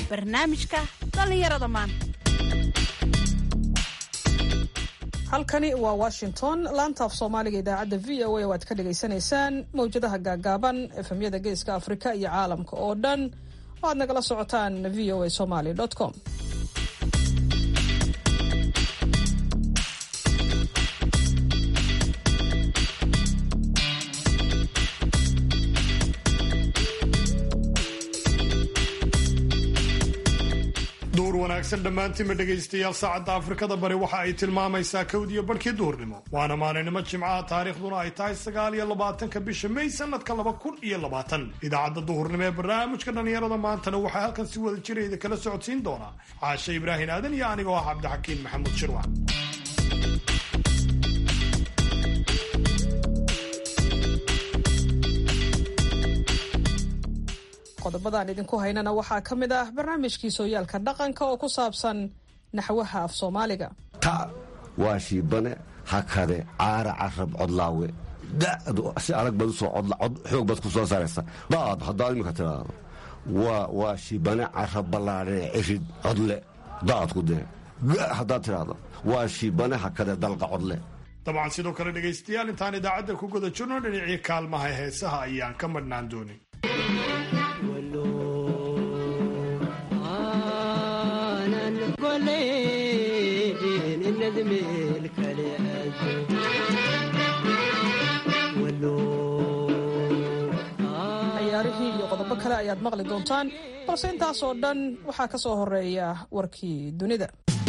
barnaamijka dhallinyarada maanta halkani waa washington laanta af soomaaliga idaacadda v o a oo aad ka dhagaysanaysaan mawjadaha gaagaaban efemyada geeska afrika iyo caalamka oo dhan oo aad nagala socotaan v o a somaly com duur wanaagsan dhammaantiinba dhegaystayaal saacadda afrikada bari waxa ay tilmaamaysaa kowdiyo barhkii duhurnimo waana maalinimo jimcaha taariikhduna ay tahay sagaal iyo labaatanka bisha may sanadka laba kun iyo labaatan idaacadda duhurnimo ee barnaamijka dhallinyarada maantana waxaa halkan si wada jirayda kala socodsiin doonaa caashe ibraahin aadan iyo anigoo ah cabdixakiin maxamuud shirwac qodobadaan idinku haynana waxaa ka mid ah barnaamijkii sooyaalka dhaqanka oo ku saabsan naxwaha af soomaaliga ta waa shiibane hakade caara carab codlaawe da'du si adag baad usoo xoog baad ku soo saaraysa daad haddaad iminka tiraahdo waa shiibane carab ballaadhee cirid codle daadku dee haddaad tiraahdo waa shiibane hakade dalqa codle dabcan sidoo kale dhegaystayaal intaan idaacadda ku guda jirno dhinacii kaalmaha heesaha ayaan ka madhnaan doonin ciyaarihii iyo qodobo kale ayaad maqli doontaan balse intaas oo dhan waxaa ka soo horeeya warkii dunida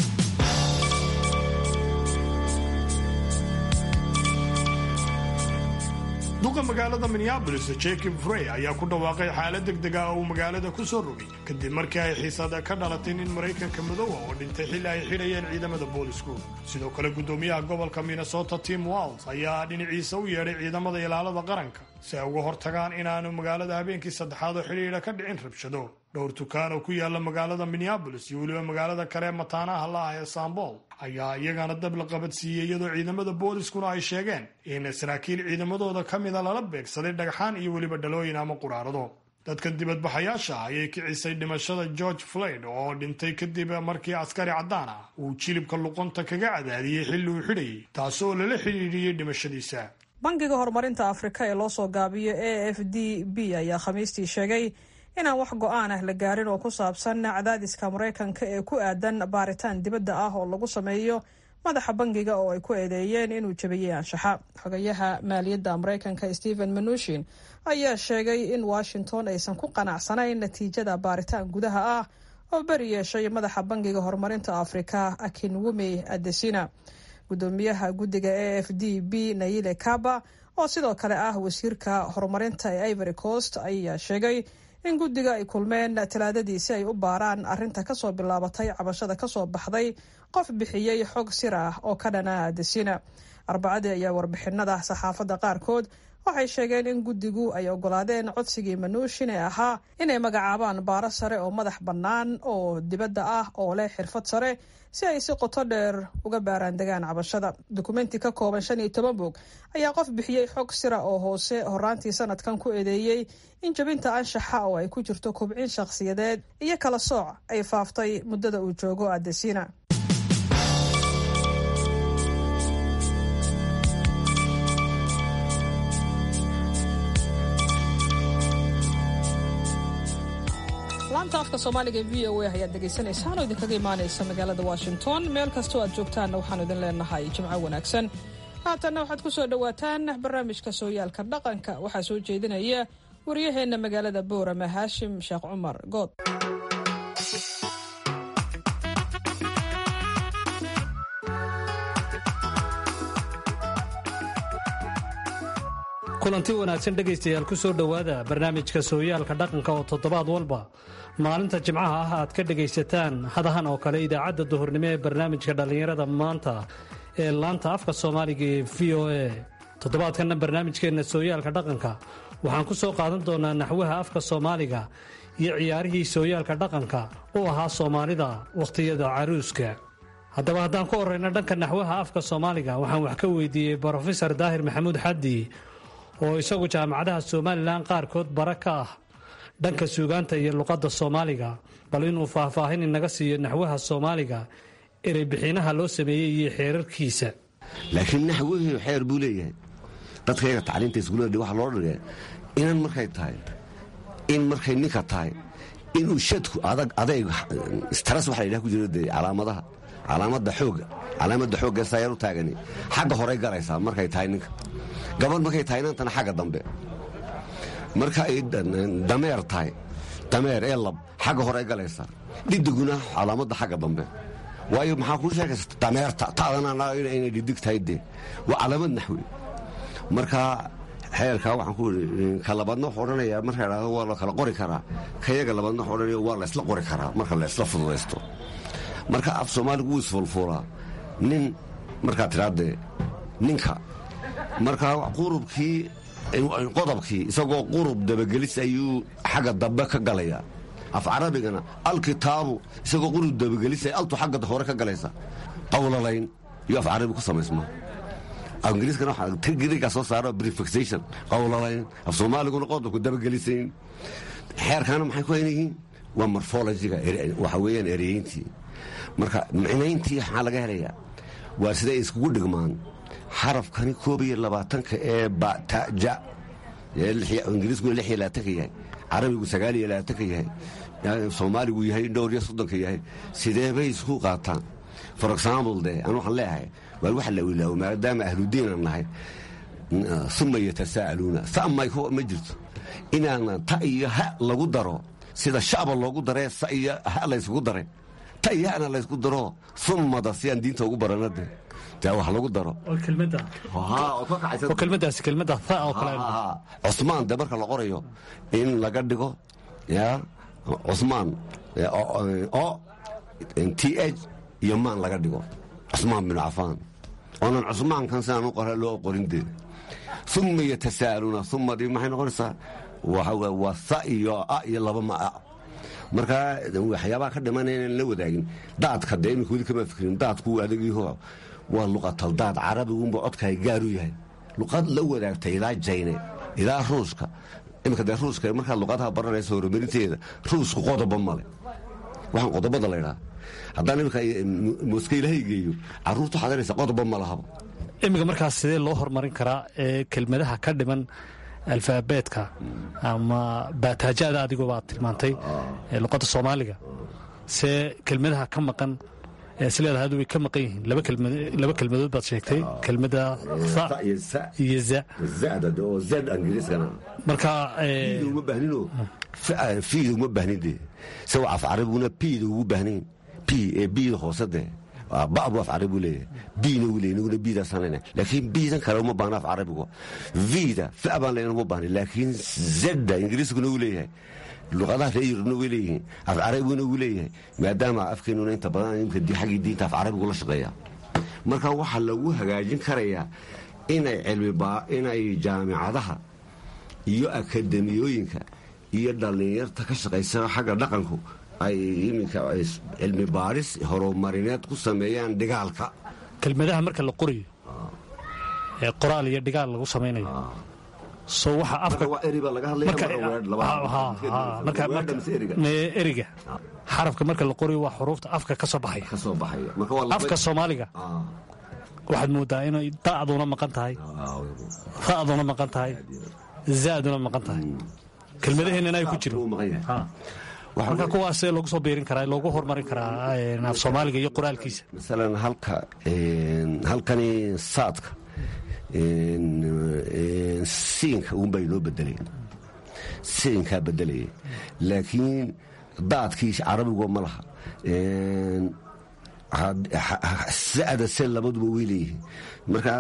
duqa magaalada minneabolis jacob frey ayaa ku dhawaaqay xaalad degdeg ah oo uu magaalada ku soo rogay kadib markii ay xiisada ka dhalatay nin maraykanka madowa oo dhintay xilli ay xidhayeen ciidamada boolisku sidoo kale guddoomiyaha gobolka minnesota tim walls ayaa dhinaciisa u yeedhay ciidamada ilaalada qaranka si ay uga hortagaan inaanu magaalada habeenkii saddexaad oo xidhiidha ka dhicin rabshado dhowr tukaan oo ku yaala magaalada minneabolis iyo weliba magaalada kale mataanaha la ah ee sambol ayaa iyagana dab la qabadsiiyey iyadoo ciidamada booliskuna ay sheegeen in saraakiil ciidamadooda ka mida lala beegsaday dhagxaan iyo weliba dhalooyin ama quraarado dadkan dibadbaxayaasha ayay kicisay dhimashada george floyd oo dhintay kadib markii askari caddaan ah uu jilibka luqunta kaga cadaadiyey xilli uu xidhayay taasoo lala xidhiidhiyey dhimashadiisa bangiga horumarinta afrika ee loo soo gaabiyo a f d b ayaa khamiistii sheegay inaan wax go-aan ah la gaarin oo ku saabsan cadaadiska maraykanka ee ku aadan baaritaan dibadda ah oo lagu sameeyo madaxa bangiga oo ay ku eedeeyeen inuu jabiyey anshaxa xogayaha maaliyadda maraykanka stephen manushin ayaa sheegay in washington aysan ku qanacsanayn natiijada baaritaan gudaha ah oo beri yeeshay madaxa bangiga horumarinta afrika akinwumi adesina gudoomiyaha guddiga a f d b nayile kaba oo sidoo kale ah wasiirka horumarinta ee ivory coast ayaa sheegay in guddiga ay kulmeen talaadadii si ay u baaraan arrinta kasoo bilaabatay cabashada kasoo baxday qof bixiyey xog sir ah oo ka dhana adesina arbacadii ayaa warbixinada saxaafadda qaarkood waxay sheegeen in guddigu ay ogolaadeen codsigii manuushin ee ahaa inay magacaabaan baaro sare oo madax bannaan oo dibadda ah oo leh xirfad sare si ay si qoto dheer uga baaraandegaan cabashada dukumenti ka kooban shan iyo toban bog ayaa qof bixiyey xog sira oo hoose horaantii sanadkan ku eedeeyey in jabinta anshaxa oo ay ku jirto kobcin shakhsiyadeed iyo kala sooc ay faaftay muddada uu joogo adesina laanta afka soomaaliga v o a ayaad dhegaysanaysaan oo idinkaga imaanaysa magaalada washington meel kastoo aad joogtaanna waxaanu idin leenahay jimco wanaagsan haatanna waxaad ku soo dhowaataan barnaamijka sooyaalka dhaqanka waxaa soo jeedinaya waryaheenna magaalada boorama haashim sheekh cumar good kulanti wanaagsan dhegaystayaal ku soo dhowaada barnaamijka sooyaalka dhaqanka oo toddobaad walba maalinta jimcaha ah aad ka dhegaysataan hadahan oo kale idaacadda duhurnimo ee barnaamijka dhallinyarada maanta ee laanta afka soomaaliga ee v o a toddobaadkanna barnaamijkeenna sooyaalka dhaqanka waxaan ku soo qaadan doonaa naxwaha afka soomaaliga iyo ciyaarihii sooyaalka dhaqanka u ahaa soomaalida wakhtiyada caruuska haddaba haddaan ku horrayno dhanka naxwaha afka soomaaliga waxaan wax ka weydiiyey brofesor daahir maxamuud xaddi oo isagu jaamacadaha somalilan qaarkood bara ka ah dhanka suugaanta iyo luqadda soomaaliga bal inuu faahfaahin inaga siiyo naxwaha soomaaliga ereybixinaha loo sameeyey iyo xeerarkiisa laakiin naxwihii xeer buu leeyahay dadkayga tacliinta iskuullada waxaa loo dhigay inan markay tahay in markay ninka tahay inuu shadku adag adayg stras waxa la yidhaha ku jiro dee calaamadaha calaamadda xoogga calaamadda xoogga saayar u taagani xagga horey galaysaa markay tahay ninka gabadh markay tahay inantana xagga dambe marka ay dameer tahay dameer ee lab xagga horey galaysaa dhidiguna calaamadda xagga dambe waayo maxaa kuu sheegaysa dameerta taadana inay dhidig tahay dee waa calaamad naxwi marka xeerkaa waxaan ku ii ka labaadna wuxuu odhanayaa marka idhahdo waa la kala qori karaa kayaga labaadna wuxuu odhanaya waa la isla qori karaa marka la isla fududaysto marka af soomaaligu wuu isfulfuulaa nin markaa tidhaadee ninka marka qurubkii qodobkii isagoo qurub dabagelis ayuu xagga dambe ka galayaa af carabigana alkitaabu isagoo qurub dabagelis altu xagga hore ka galaysa qawlalayn iyo af carabi ku samaysma ingiriiskana waxaa soo saara prefixation qawlalayn af soomaaliguna qodobku dabagelisayn xeerkaana maxay ku haynayihiin waa morphologiga waxa weeyaan ereyeyntii marka micnayntii maxaa laga helayaa waa siday iskugu dhigmaan xarafkani koob iyo labaatanka ee bataja ingiriisku lix iyo labaatanka yahay carabigu sagaal iyo labaatanka yahay soomaaligu yahay dhowr iyo soddonka yahay sidee bay isku qaataan for example de an waxaan leeyahay waa waxa la wilaawo maadaama ahludiinan nahay uma yatasaa'aluuna sa may ma jirto inaana ta iyo ha lagu daro sida shacba loogu daree sa iyo ha layskugu daray ta iyo hana laysku daro umada si aan diinta ugu barana de dee wax lagu daro oo kelmadaasi kelmada tha oo kale cusmaan de marka la qorayo in laga dhigo ya cusmaan o t h iyo maan laga dhigo cusmaan bin cafaan oonan cusmaankan sidaan u qora loo qorin dee uma yatasaa'aluuna umadii maxay noqonaysaa waa sa iyo a iyo laba ma a marka waxyaabaha ka dhimanaya inaan la wadaagin daadka dee imika weli kama fikrin daadku adagiiho waa luqatal daad carabigunba codkaay gaaru yahay luqad la wadaagta ilaa jayne ilaa ruushka imika dee ruushka markaad luqadaha baranaysa horumarinteeda ruushku qodoba male waxaan qodobada laydhaa haddaan imika moska ilaahay geeyo caruurta waxaad araysa qodoba ma lahaba iminka markaas sidee loo horumarin karaa ee kelmadaha ka dhiman alfaabeetka ama baataajada adigoo baad tilmaantay ee luqadda soomaaliga see kelmadaha ka maqan isleedahay adu way ka maqan yihiin laba kelmadood baad sheegtay kelmada tha iyo za marka uma bahnino fiida uma bahnin dee sawa af carabiguna piida ugu bahnayn p ee biida hoose dee babu af carabi buu leeyahay biina wuu leeyahy naguna biidaasaan leenahay laakiin biidan kale uma baahna af carabigu vida fa baan leenahay uma baahna laakiin zedda ingiriiskuna wuu leeyahay luqadaha reer yurubna way leeyihiin af carabiguna wuu leeyahay maadaama afkeenuna inta badan imka xaggii diinta af carabigu la shaqeeya marka waxaa lagu hagaajin karayaa inay cilmiinay jaamicadaha iyo akademiyooyinka iyo dhallinyarta ka shaqaysa xagga dhaqanku ay iminka cilmi baadhis horumarineed ku sameeyaan dhigaalka kelmadaha marka la qorayo ee qoraal iyo dhigaal lagu samaynayo so waxa afka eriga xarafka marka la qorayo waa xuruufta afka ka soo baxaya afka soomaaliga waxaad moodaa inay da'duna maqan tahay fa'duna maqan tahay zaaduna maqan tahay kelmadaheennana ay ku jiro marka kuwaasee loogu soo biirin karaa loogu horumarin karaa af soomaaliga iyo qoraalkiisa masalan halka halkani saadka siinka uunbay noo bedeleen siinkaa bedelaya laakiin daadkii carabigu ma laha sada se labaduba way leeyihiin marka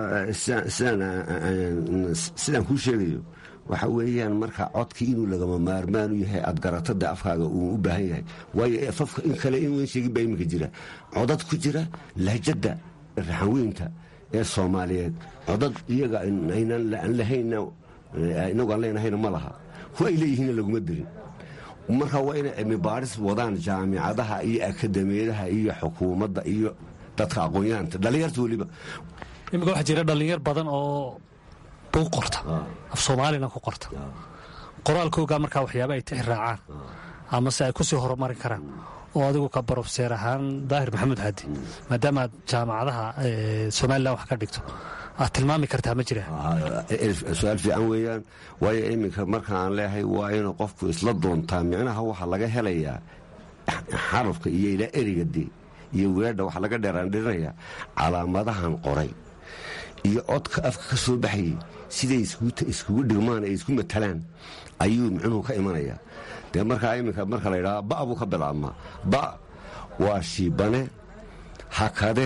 sidaan kuu sheegayo waxa weeyaan marka codkii inuu lagama maarmaanu yahay aad garatada afkaaga uu u baahan yahay waayo afafka in kale in weyn sheegin baa iminka jira codad ku jira lahjadda raxanweynta ee soomaaliyeed codad iyaga aynaan lahayna inagu aan leenahayna ma laha kuwa ay leeyihiinna laguma dirin marka waa inay cilmi baadhis wadaan jaamicadaha iyo akademiyadaha iyo xukuumadda iyo dadka aqoon-yahaanta dhallinyarta weliba iminka waxaa jira dhallinyar badan oo buu qorta af soomaalina ku qorta qoraalkooga markaa waxyaaba ay tixi raacaan amase ay ku sii horumarin karaan oo adigu ka barofseer ahaan daahir maxamuud haadi maadaama aad jaamacadaha somalilan wax ka dhigto aad tilmaami kartaa ma jira su-aal fiican weeyaan waayo iminka marka aan leeyahay waa inuu qofku isla doontaa micnaha waxaa laga helayaa xarafka iyo ilaa eriga de iyo weedha waxaa laga dheeraandhirinayaa calaamadahan qoray iyo codka afka ka soo baxayay siday iskugu dhigmaan ay isku matalaan ayuu micnuhu ka imanayaa dee markaa iminka marka la ydhaha ba buu ka bilaabmaa ba waa shiibane hakade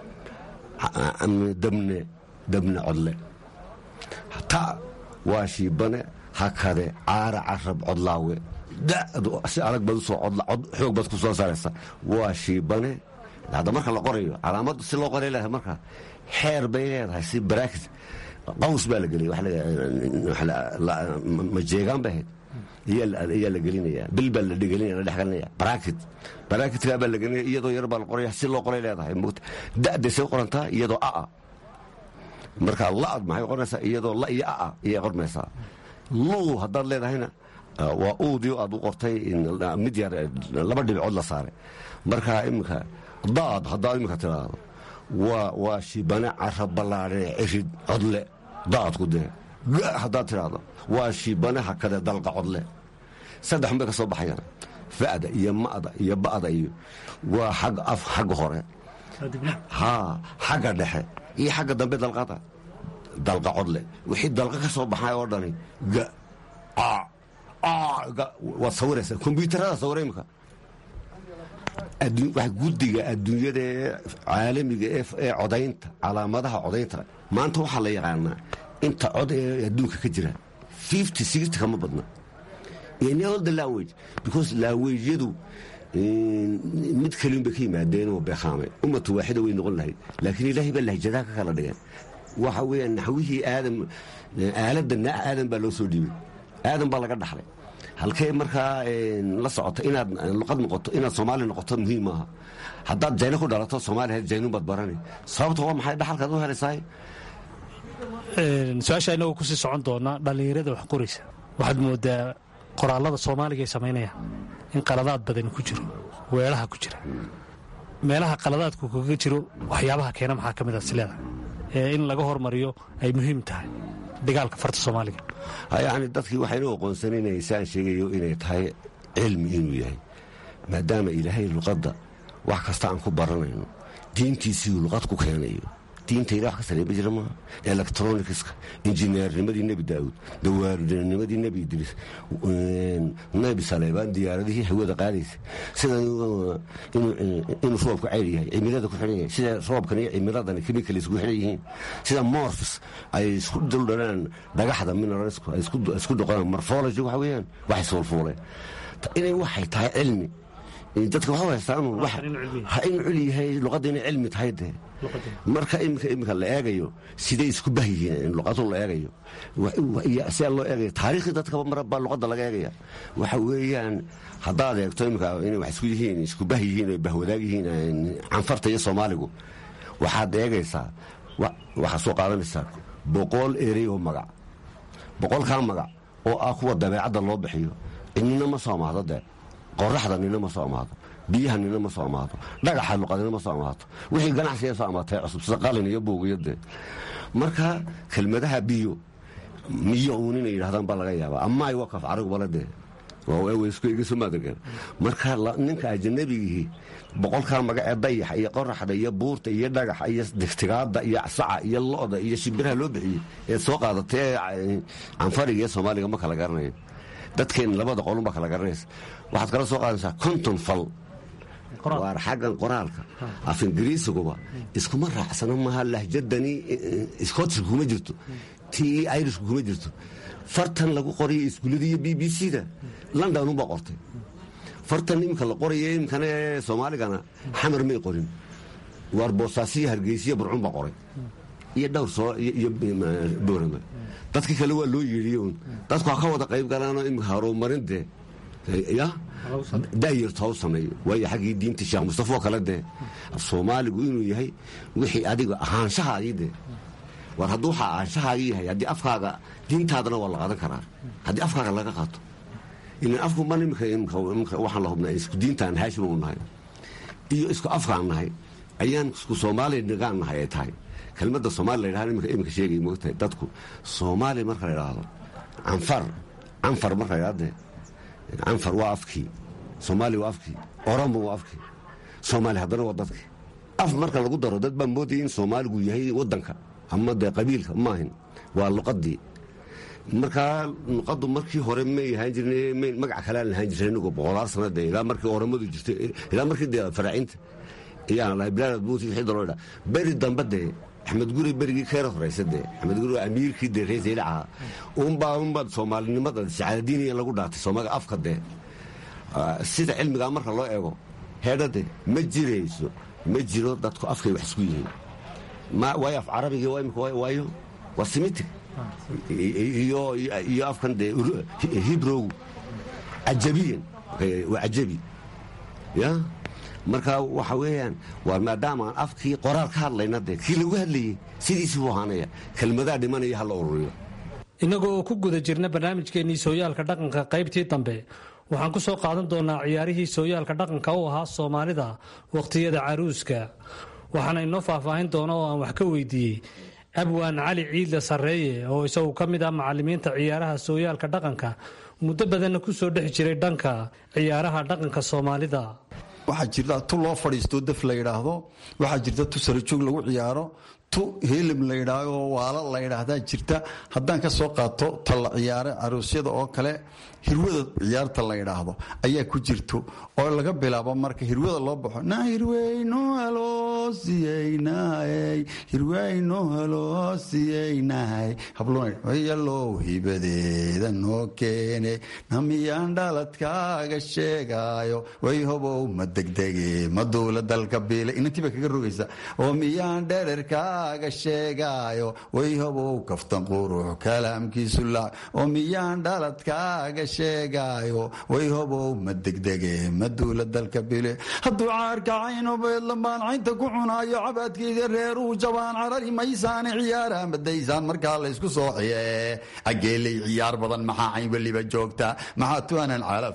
dabne dabne codle ta waa shiibane hakade caara carab codlaawe si adag baad usoo xoog baad ku soo saaraysa waa shiibane hadda marka la qorayo calaamadu si loo qoray leedahay marka xeer bay leedahay si baraakis qaws baa la geliyay majeegaan bay ahayd ayaa la gelinaya bil baa la dhegelinaya la dhexgelinaya barakit barakitkaa baa la gelinaya iyadoo yar baa la qoraya si loo qoray leedahay da'day say qorantaa iyadoo aa marka la'ad maxay qornaysaa iyadoo la iyo aa ayay qormaysaa luu haddaad leedahayna waa uudii aad u qortay mid yar laba dhibcood la saaray marka iminka daad haddaad iminka tiraahdo waa shibane cara ballaadhe cirid codle daadku dee haddaad tiraahdo waa shibane hakade dalqa codle saddex bay ka soo baxayaan fa'da iyo ma'da iyo ba'da iyo waa xag af xagga hore haa xagga dhexe iyo xagga dambe dalqada dalqa codle wixii dalqa ka soo baxay oo dhani ga waad sawiraysaa kombyuutarada sawira imika guddiga adduunyada ee caalamiga ee codaynta calaamadaha codaynta maanta waxaa la yaqaanaa inta cod ee adduunka ka jira fifty sixty kama badna in all the language because languageyadu mid kaliun bay ka yimaadeen oo beekhaamay ummatu waaxida way noqon lahayd laakiin ilaahay baa lahjadaha ka kala dhigeen waxa weeyaan naxwihii aadam aaladda aadam baa loo soo dhiibay aadam baa laga dhaxlay halkee markaa la socoto inaad luqad noqoto inaad soomaali noqoto muhiim maaha haddaad jayno ku dhalato soomaaliya jaynun baad barani sababta waa maxay dhaxalkaad u helaysaay su-aasha inagoo kusii socon doona dhallinyarada wax qoraysa waxaad moodaa qoraalada soomaaliga ay samaynayaan in qaladaad badani ku jiro weelaha ku jira meelaha qaladaadku kaga jiro waxyaabaha keena maxaa ka mid ah sileeda ee in laga hormariyo ay muhiim tahay dagaalka farta soomaaliga yani dadkii waxaynu aqoonsanaynasaan sheegayo inay tahay cilmi inuu yahay maadaama ilaahay luqadda wax kasta aan ku baranayno diintiisii luqad ku keenayo diinta ilah wax ka sareeba jira maaha electronicska injineernimadii nebi daa'uud dawaarinimadii nebi idriis nebi saleebaan diyaaradihii hawada qaadaysa sida inuu roobku ceyr yahay cimilada ku xidhan yahay sida roobkan iyo cimiladani chemical isku xidhan yihiin sida morfis ay isku duldhanaan dhagaxda mineralsku ay isku doqonaan morphology waxa weeyaan wax isfuulfuuleen inay waxay tahay cilmi dadka waxa haystaan inuu culi yahay luqadda inay cilmi tahay dee marka imika imika la eegayo siday isku bah yihiin luqadu la eegayo sidaa loo eegayo taariikhdii dadkaba mar baa luqadda laga eegaya waxa weeyaan haddaad eegto imika inay wax isku yihiin isku bah yihiin oy bahwadaag yihiin canfarta iyo soomaaligu waxaad eegaysaa waxaad soo qaadanaysaa boqol erey oo magac boqolkaa magac oo ah kuwa dabeecadda loo bixiyo nina ma soo amaado dee qoraxda nina ma soo amaado biyaha nina ma soo amaato dhagaxa luqadina ma soo amaato wixii ganacsiga soo amaatay cusub sida qalin iyo buugiyo dee marka kelmadaha biyo miyo uun inay yidhahdaan baa laga yaabaa amaay wakaf carigubale dee waaweyskaigasomaadegan marka ninka ajanabigihii boqolkaa magac ee dayaxa iyo qoraxda iyo buurta iyo dhagaxa iyo digtigaada iyo saca iyo lo'da iyo shimbiraha loo bixiyey ee soo qaadatay ee canfariga iyo soomaaliga ma kala garanayo dadkeen labada qolun baa kala garanaysa waxaad kala soo qaadaysaa konton fal waar xaggan qoraalka af ingiriisiguba iskuma raacsano maaha lahjadani scotishka kuma jirto tii irishka kuma jirto fartan lagu qorayo iskuullada iyo b b c da london unbaa qortay fartan iminka la qorayo iminkana ee soomaaligana xamar may qorin waar boosaasiyo hargeysiyo burcun baa qoray iyo dhowr soo iyo boorama dadkii kale waa loo yeedhiyon dadku ha ka wada qayb galaanoo imika horumarin dee ya daayarto ha u sameeyo waayo xaggii diinta sheekh mustafa oo kale dee soomaaligu inuu yahay wixii adiga ahaanshahaadii dee war hadduu waxaa aanshahaaga yahay haddii afkaaga diintaadana waa la qaadan karaa haddii afkaaga laga qaato ilan afkuban imika waxaan la hubnaa isku diintaan haashim u nahay iyo isku afkaan nahay ayaan isku soomaaliya nigaan nahay ay tahay kelmadda soomaaliya la yidhahdo imika sheegay moogtahay dadku soomaaliya marka la yidhaahdo canfar canfar marka la yidhahde canfar waa afkii soomaaliya waa afkii oromo waa afkii soomaaliya haddana waa dadkii af marka lagu daro dad baa moodaya in soomaaligu yahay wadanka ama dee qabiilka maahin waa luqadii markaa luqadu markii hore may ahaan jirn magac kaleaan lahaan jirnay inagoo boqolaal sana dee ilaa markii oramadu jirtay ilaa markii dee faraacinta ayaan lahay bilaad buuti xidda loo dhaa beri dambe dee axmed guri berigii keera horaysa dee axmed guri waa amiirkii dee reesayla ahaa unbaa unbaa soomaalinimada sacaadadiiniya lagu dhaatay soomaaliga afka dee sida cilmigaa marka loo eego heedhade ma jirayso ma jiro dadku afkay wax isku yihiin waayo af carabigi waayo waa simitig iyo afkan dee hibrowgu cajabiyan waa cajabi ya marka waxa weeyaan waa maadaama aan afkii qoraal ka hadlayna dee kii lagu hadlayey sidiisii buu ahaanaya kelmadaa dhimanaya ha la ururiyo innaga oo ku guda jirna barnaamijkeennii sooyaalka dhaqanka qaybtii dambe waxaan ku soo qaadan doonaa ciyaarihii sooyaalka dhaqanka u ahaa soomaalida wakhtiyada caruuska waxaana inoo faahfaahin doona oo aan wax ka weydiiyey abwaan cali ciidle sarreeye oo isagu ka mid ah macallimiinta ciyaaraha sooyaalka dhaqanka muddo badanna ku soo dhex jiray dhanka ciyaaraha dhaqanka soomaalida waxaa jirta tu loo fadhiisto daf la yidhaahdo waxaa jirta tu sarajoog lagu ciyaaro tu helim la yidhaahdo waala la yidhaahdaa jirta haddaan ka soo qaato ta la ciyaara caruusyada oo kale hirwada ciyaarta la yidhaahdo ayaa ku jirto oo laga bilaabo marka hirwada loo baxo na hirweyno haloosiyeynahay hirweyno haloosiyeynahay habloyalow hibadeeda noo keene namiyaan dhaladkaaga sheegaayo way hobow ma degdege ma duula dalka biile inantii bay kaga rogaysa oo miyaan dhererkaaga sheegaayo way hobow kaftan qurux kalaamkiisu laac oo miyaan dhaladkaaga sheegaayo way hobow ma degdege ma duula dalka bile hadduu caarkacayno beedlambaan caynta ku cunaayo cabaadkeeda reeruu jabaan carari maysaane ciyaara madaysaan markaa laysku soociye ageeley ciyaar badan maxaa cayn weliba joogta maxaa tuanan calaf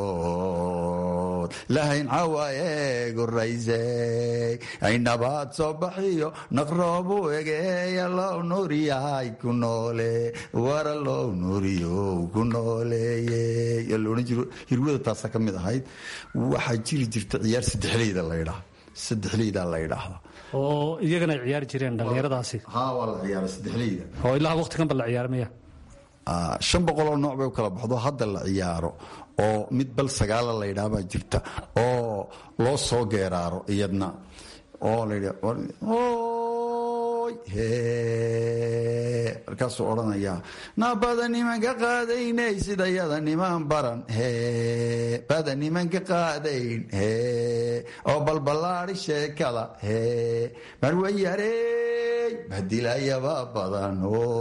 mood lahayn cawaaye gurayse ay nabaad soo baxiyo naqroobu egeeya low nuuriyahay ku noole wara low nuuriyow ku nooleeye loodhan jiro hirwada taasa ka mid ahayd waxaa jiri jirta ciyaar saddexleyda la ydhaa saddexleyda la ydhaahda oo iyagana ay ciyaari jireen dhallinyaradaasi ha waa la ciyaara saddexleyda oo ilaa waqtiganba la ciyaaramaya shan boqoloo nooc bay u kala baxdo hadda la ciyaaro oo mid bal sagaala la ydhaabaa jirta oo loo soo geeraaro iyadna oo la markaasuu odhanayaa nabada nimanka qaadaynay sida yada niman baran bada nimanka qaadayn oo balballaadi sheekada marwayarey badilayaba badan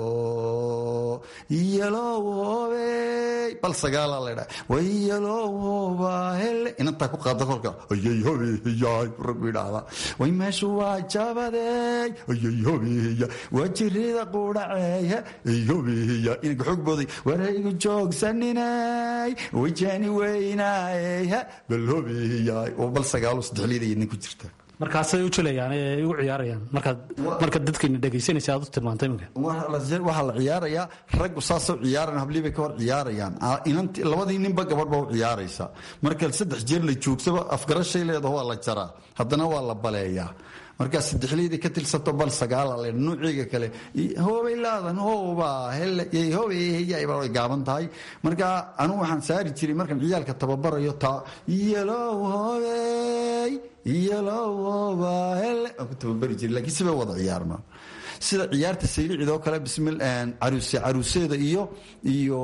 iyalowobey bal sagaala laydha wayalowba hele inantaa ku qaada kolka ayay hobeyaay raggu yidhaahdaa way meeshu waa jabadey ayay hobeya waa jirida quudhaceeya ay hobeya inanka xoog booday waraygu joogsaninay wajani weynaay bal hobeyaay oo bal sagaalo saddexliyada idin ku jirta markaasay u jilayaan ee u ciyaarayaan markaad marka dadkiina dhegaysanaysa aad u tilmaantay iminka waxaa la ciyaarayaa raggu saasoo ciyaaran hablii bay ka hor ciyaarayaan inanti labadii ninba gabadh ba u ciyaaraysa marka saddex jeer la joogsaba afgarashay leedaho waa la jaraa haddana waa la baleeyaa markaa saddexleydii ka tilsato bal sagaala le nuuciga kale hoobay laadan hooba hele hobeyyaba way gaaban tahay markaa anugu waxaan saari jiray markaan ciyaalka tababarayo taa yalow hobey yalow hoba hele aan ku tababari jiray lakiin sibay wada ciyaarmaan sida ciyaarta saylicid oo kale bismil caruuse caruuseeda iyo iyo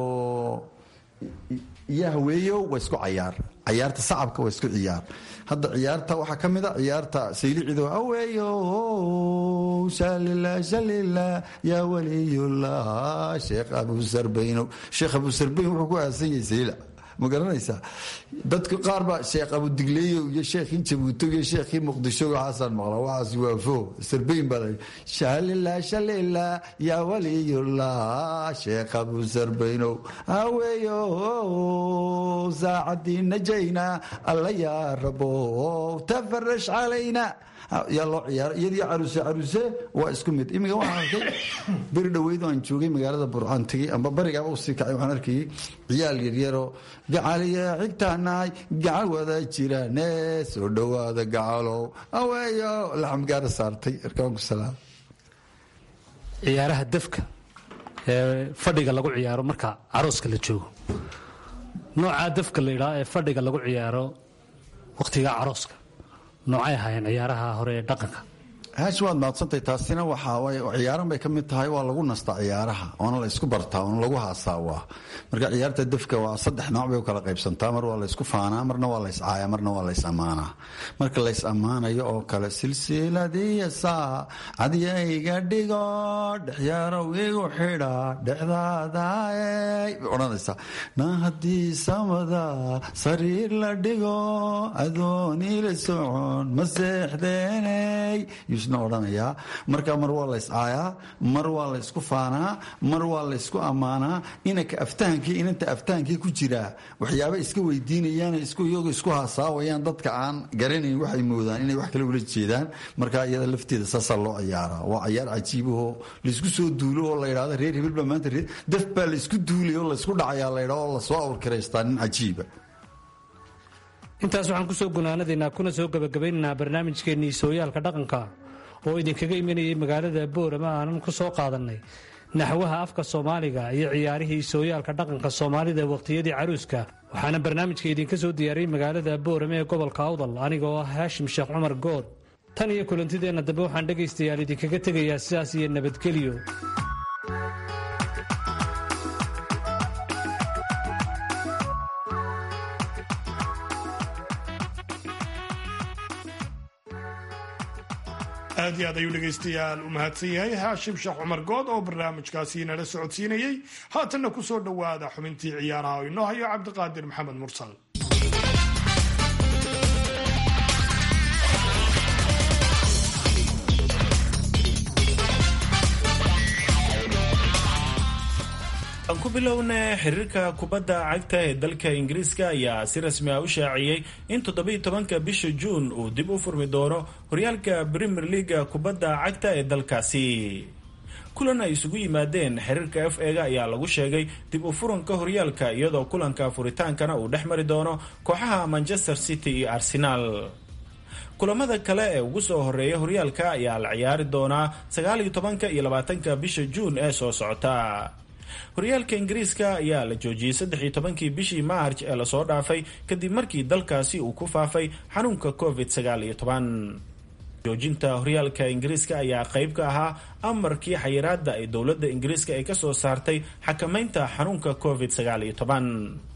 iyo haweeyo waa isku cayaar cayaarta sacabka waa isku ciyaar hadda ciyaarta waxaa ka mid a ciyaarta saylicido aweeyo salila salila yaa waliyullah sheekh abu sarbayno sheekh abu sarbayn wuxuu ku aasan yahay saylic ma garanaysaa dadka qaar baa sheekh abudigleeyo iyo sheekhii jabuuto iyo sheekhii muqdisho waxaasaan maqlaa waxaas waa fo sarbeyn baa la shalila shalila yaa waliyullah sheekh abu sarbeynow haweeyo saacadii najayna alla yaa rabo tafarash calayna yaa loo ciyaara iyadii caruuse caruuse waa isku mid iminka waxaan arkay beri dhoweyd aan joogay magaalada burcaan tegey amba barigaaba usii kacay waxaan arkayay ciyaal yaryaroo gacaliya xigtaanahay gacal wada jiraane soo dhowaada gacalow aweeyo laxamgaara saartay arkaanku salaam ciyaaraha dafka ee fadhiga lagu ciyaaro marka carooska la joogo noocaa dafka la yidhaha ee fadhiga lagu ciyaaro wakhtiga carooska noocay ahaayeen ciyaaraha hore ee dhaqanka haash waad mahadsantahay taasina waxaa waay ciyaaran bay ka mid tahay waa lagu nastaa ciyaaraha oona la isku bartaa oona lagu haasaawaa marka ciyaarta dafka waa saddex nooc bay u kala qaybsantaa mar waa la ysku faanaa marna waa la yscaaya marna waa la ys ammaanaa marka la ys ammaanayo oo kale silsiladiya saa cadyayga dhigo dhexyaarow igu xidha dhexdaadaay bay odhanaysaa na haddii samada sariir la dhigo adooni la socon ma seexdeeney odhanayaa marka mar waa la yscaayaa mar waa la ysku faanaa mar waa la ysku ammaanaa inanka aftahankii inanta aftahaankii ku jiraa waxyaaba iska weydiinayaan iyago isku haasaawayaan dadka aan garanayn waxay moodaan inay wax kale ula jeedaan marka iyada lafteeda saasaa loo ciyaaraa waa cayaar cajiibahoo laysku soo duulo oo la ydhahdo reer hebel baa maanta reer daf baa laysku duulay oo laysku dhacayaa la ydhah oo lasoo awrkiraystaa nin cajiiba intaas waxaan kusoo gunaanadaynaa kuna soo gebagabaynaynaa barnaamijkeennii sooyaalka dhaqanka oo idinkaga imanayay magaalada boorama aanan ku soo qaadannay naxwaha afka soomaaliga iyo ciyaarihii sooyaalka dhaqanka soomaalida wakhtiyadii caruuska waxaana barnaamijka idinka soo diyaariyey magaalada boorame ee gobolka awdal anigoo ah haashim sheekh cumar good tan iyo kulantideenna dambe waxaan dhegaystayaal idinkaga tegayaa sidaas iyo nabadgelyo aad iyo aad ayuu dhegaystayaal u mahadsan yahay haashim sheekh cumar good oo barnaamijkaasi nala socodsiinayey haatanna ku soo dhowaada xubintii ciyaaraha oo inoo hayo cabdiqaadir maxamed mursal aan ku bilowna xiriirka kubadda cagta ee dalka ingiriiska ayaa si rasmi ah u shaaciyey in toddobiiy tobanka bisha juun uu dib u furmi doono horyaalka premier leaga kubadda cagta ee dalkaasi kulan ay isugu yimaadeen xiriirka f ega ayaa lagu sheegay dib u furanka horyaalka iyadoo kulanka furitaankana uu dhex mari doono kooxaha manchester city iyo arsenaal kulamada kale ee ugu soo horeeya horyaalka ayaa la ciyaari doonaa sagaaliyo tobanka iyo labaatanka bisha juun ee soo socota horyaalka ingiriiska ayaa la joojiyey saddex iyo tobankii bishii maarj ee lasoo dhaafay kadib markii dalkaasi uu ku faafay xanuunka covid sagaal iyo toban joojinta horyaalka ingiriiska ayaa qayb ka ahaa amarkii xayiraada ay dowladda ingiriiska ay kasoo saartay xakamaynta xanuunka covid sagaal iyo toban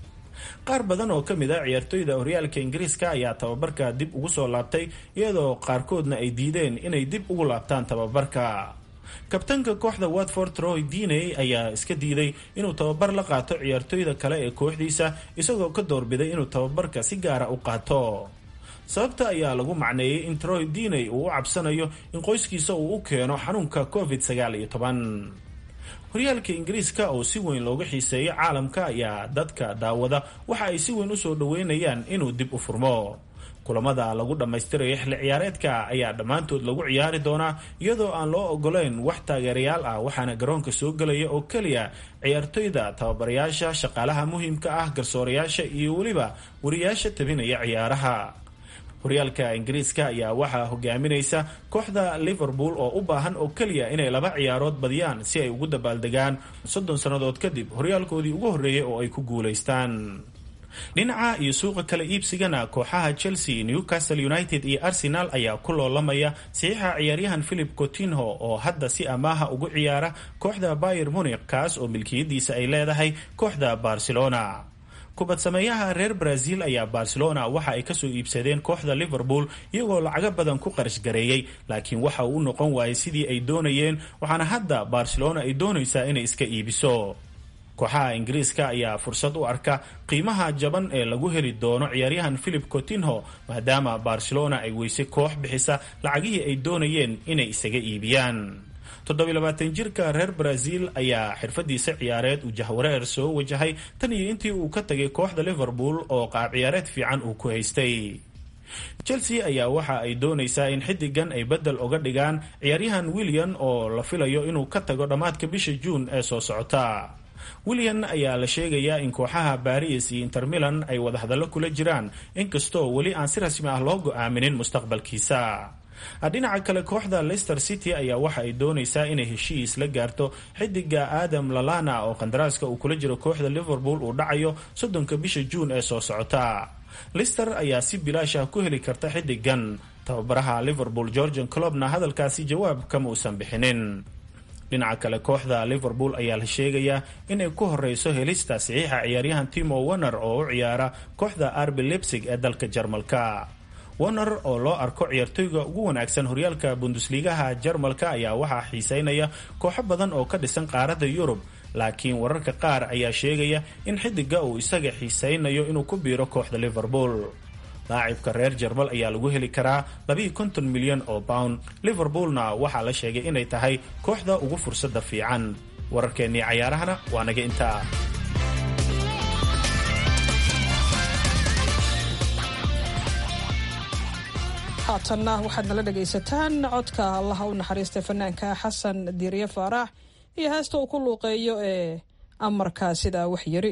qaar badan oo kamid a ciyaartoyda horyaalka ingiriiska ayaa tababarka dib ugu soo laabtay iyadoo qaarkoodna ay diideen inay dib ugu laabtaan tababarka kabtanka kooxda watford roy diney ayaa iska diiday inuu tababar la qaato ciyaartoyda kale ee kooxdiisa isagoo ka doorbiday inuu tababarka si gaara u qaato sababta ayaa lagu macneeyey in troy diney uu u cabsanayo in qoyskiisa uu u keeno xanuunka covid sagaal iyo toban horyaalka ingiriiska oo si weyn looga xiiseeyo caalamka ayaa dadka daawada waxa ay si weyn usoo dhaweynayaan inuu dib u furmo kulamada lagu dhammaystirayo xilli ciyaareedka ayaa dhammaantood lagu ciyaari doonaa iyadoo aan loo ogoleyn wax taageerayaal ah waxaana garoonka soo gelaya oo keliya ciyaartoyda tababarayaasha shaqaalaha muhiimka ah garsoorayaasha iyo weliba wariyaasha tabinaya ciyaaraha horyaalka ingiriiska ayaa waxaa hogaaminaysa kooxda liverpool oo u baahan oo keliya inay laba ciyaarood badiyaan si ay ugu dabaaldegaan soddon sannadood kadib horyaalkoodii ugu horreeyay oo ay ku guulaystaan dhinaca iyo suuqa kala iibsigana kooxaha chelsea newcastle united iyo arsenal ayaa ku loolamaya saxiixa ciyaaryahan philip cotinho oo hadda si amaaha ugu ciyaara kooxda bayer munich kaas oo milkiyadiisa ay leedahay kooxda barcelona kubad sameeyaha reer brazil ayaa barcelona waxa ay kasoo iibsadeen kooxda liverpool iyagoo lacago badan ku qarash gareeyey laakiin waxa uu u noqon waayay sidii ay doonayeen waxaana hadda barcelona ay doonaysaa inay iska iibiso kooxaha ingiriiska ayaa fursad u arka qiimaha jaban ee lagu heli doono ciyaaryahan philip cotinho maadaama barcelona ay weysay koox bixisa lacagihii ay doonayeen inay isaga iibiyaan toddobiilabaatan jirka reer brazil ayaa xirfadiisa ciyaareed uu jahwareer soo wajahay tan iyo intii uu ka tagay kooxda liverpool oo qaab ciyaareed fiican uu ku haystay chelsea ayaa waxa ay doonaysaa in xidigan ay bedel uga dhigaan ciyaaryahan william oo la filayo inuu ka tago dhammaadka bisha juun ee soo socota william ayaa la sheegayaa in kooxaha baris iyo inter milan ay wadahadallo kula jiraan inkastoo weli aan si rasmi ah loo go-aaminin mustaqbalkiisa dhinaca kale kooxda leicester city ayaa waxa ay doonaysaa inay heshiis la gaarto xidiga adam lalana oo qandaraaska uu kula jiro kooxda liverpool uu dhacayo soddonka bisha juun ee soo socota lister ayaa si bilaash ah ku heli karta xidigan tababaraha liverpool georgian clobna hadalkaasi jawaab kama uusan bixinin dhinaca kale kooxda liverpool ayaa la sheegayaa inay ku horeyso helista saxiixa ciyaaryahan timo werner oo u ciyaara kooxda arbi lebsig ee dalka jarmalka werner oo loo arko ciyaartoyga ugu wanaagsan horyaalka bundusligaha jarmalka ayaa waxaa xiiseynaya kooxo badan oo ka dhisan qaaradda yurub laakiin wararka qaar ayaa sheegaya in xidiga uu isaga xiiseynayo inuu ku biiro kooxda liverpool laacibka reer jarmal ayaa lagu heli karaa labiiyo konton milyan oo pound liverpoolna waxaa la sheegay inay tahay kooxda ugu fursada fiican wararkeennii cayaarahana waa naga intaa haatanna waxaad nala dhegaysataan codka allaha u naxariistay fanaanka xasan diiriye faarax iyo heesta uu ku luuqeeyo ee amarkaa sidaa wax yiri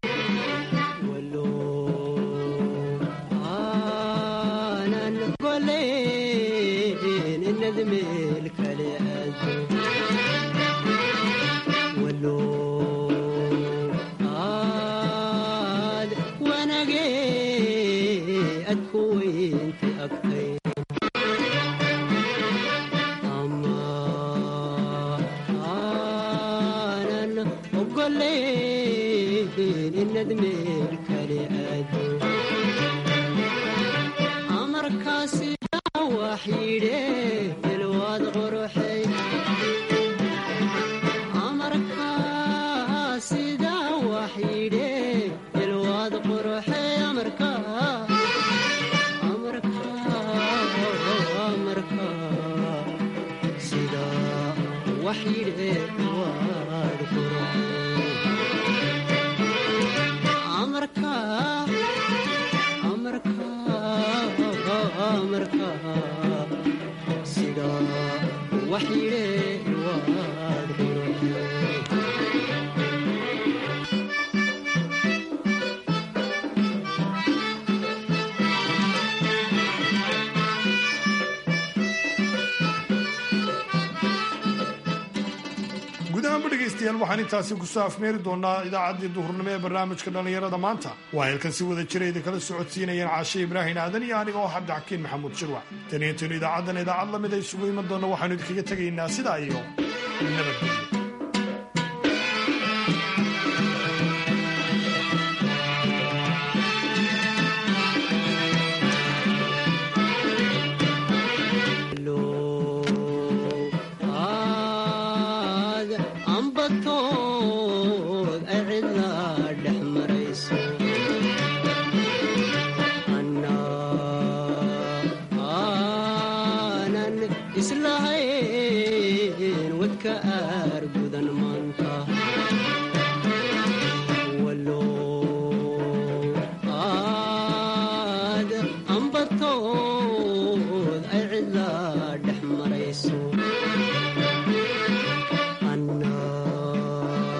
waxaan intaasi kusoo afmeeri doonaa idaacaddii duhurnimo ee barnaamijka dhallinyarada maanta waa heelkan si wada jira idin kala socodsiinayeen caashe ibraahin aadan iyo aniga oo cabdixakiin maxamuud shirwac tan iyo intaynu idaacaddan idaacad la mid ay isugu iman doonno waxaanu idinkaga tegaynaa sidaa iyo nabadgelyo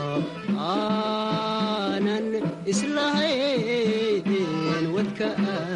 islahayn wadka